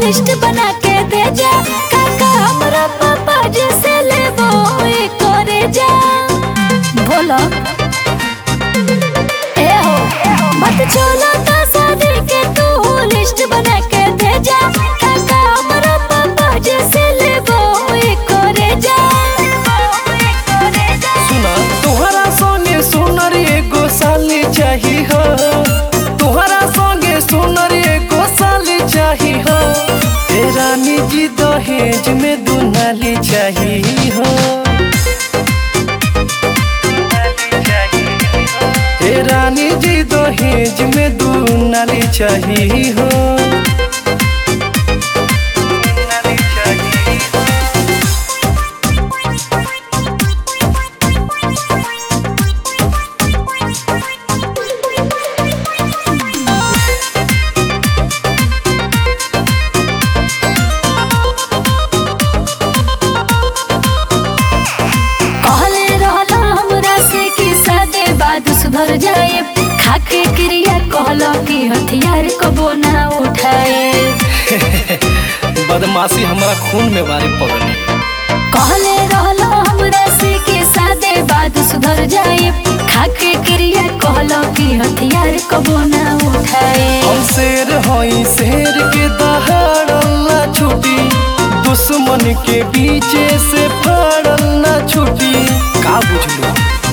list बना के दे जा काका हमरा पापा जैसे लेबो ए करे जा बोलो ए हो मत छोलो तो शादी के तू लिस्ट बना के दे जा काका हमरा पापा जैसे लेबो ए करे जा सुना तुहरा संगे सुनर एगो साली चाही हो तुहरा संगे सुनर एगो साली चाही हो ए रानी जी दहेज में दुनाली चाही हो ए रानी जी दहेज में दुनाली चाही हो कहले रहला हमरा से कि सादे बाद सुधर जाए खाके क्रिया कहलो कि हथियार कबो ना उठाए बदमाशी हमारा खून में बारी पगली कहले रहला हमरा से कि सादे बाद सुधर जाए खाके क्रिया कहलो कि हथियार कबो ना उठाए हम शेर हई शेर के दहाड़ल छुटी दुश्मन के बीचे से फाड़ल ना छुटी का बुझलू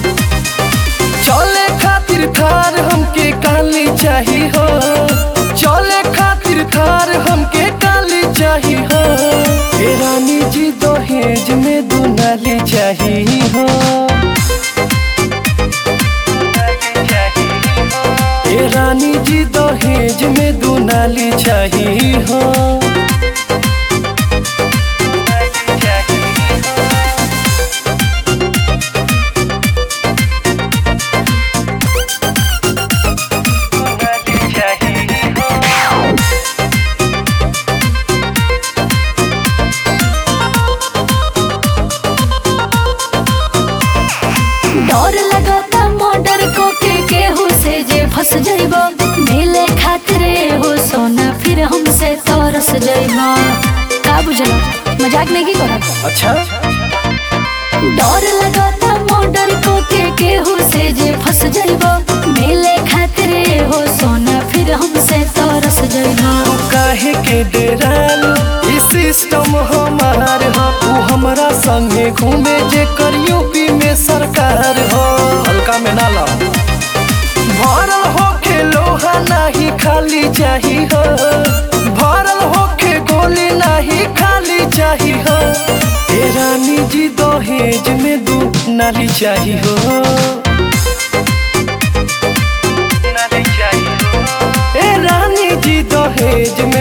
चले खातिर थार हमके काली चाही हो चले खातिर थार हमके काली चाही हो ए रानी जी दहेज में दुनाली चाही हो ए रानी जी दहेज में दुनाली चाही हो डर लगता मर्डर को के केहू से जे फंस जाइबो मिले खातिर हो सोना फिर हमसे तरस जाइबो का बुझलो मजाक नहीं की करत अच्छा डर लगता मर्डर को के केहू से जे फंस जाइबो मिले खातिर हो सोना फिर हमसे तरस जाइबो तू काहे के डेराल ई सिस्टम हमार हो तू हमरा संगे घूमे जे कर यूपी में सरकार हो हल्का में ना ला भरल होके लोहा नाही खाली चाही हो भरल होके गोली नाही खाली चाही हो ए रानी जी दहेज में दू नाली चाही हो ए रानी जी दहेज